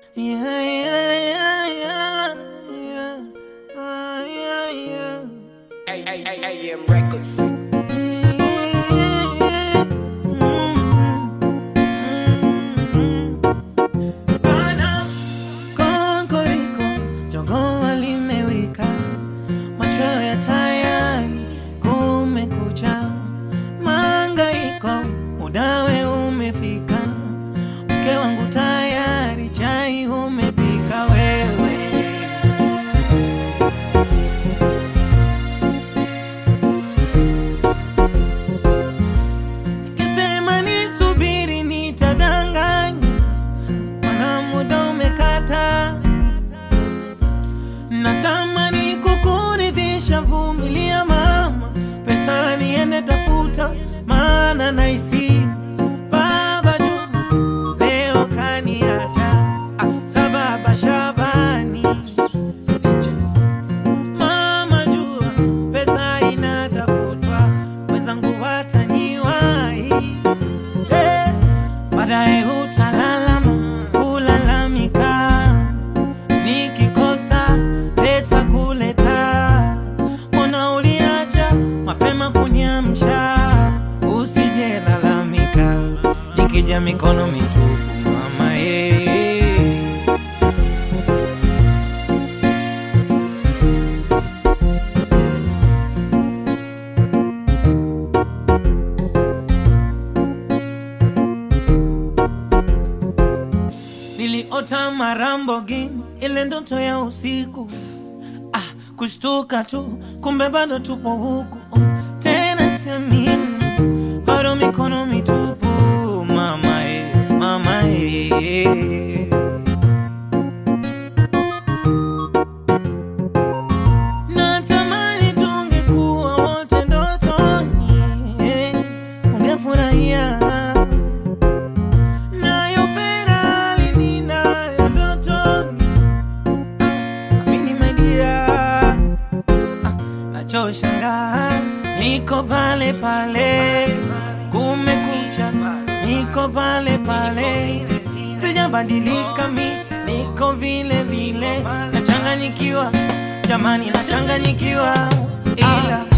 Yeah, yeah, yeah, yeah, yeah. Ah, yeah, yeah. AM Records. Bana, kokoriko, jogoo limewika, macho ya tayari, kumekucha, mangaiko, udawe umefika, mke wangu tayari, chai umepika wewe. Nikisema nisubiri nitadanganya, mana muda umekata. Natamani kukuridhisha, vumilia mama, pesa niende tafuta, maana naisi baba Juma leo kaniacha, ah, sababa Shabani Mama jua pesa inatafutwa, wenzangu wataniwahi. Eh, baadaye utalalama kulalamika, nikikosa pesa kuleta. Mbona uliacha mapema kuniamsha? Usije lalamika, nikija mikono mitupu mama eh. Niliota marambogini, ile ndoto ya usiku ah, kushtuka tu, kumbe bado tupo huku tena, siamini bado mikono mitupu mama e, mama e. Natamani tungekuwa wote ndotoni, eh, ungefurahia nayo Ferrari ninayo ndotoni. Ah, amini my dear. Ah, nachoshangaa niko pale pale, kumekucha, niko pale pale, sijabadilika mi, niko vile vile, nachanganyikiwa jamani, nachanganyikiwa ila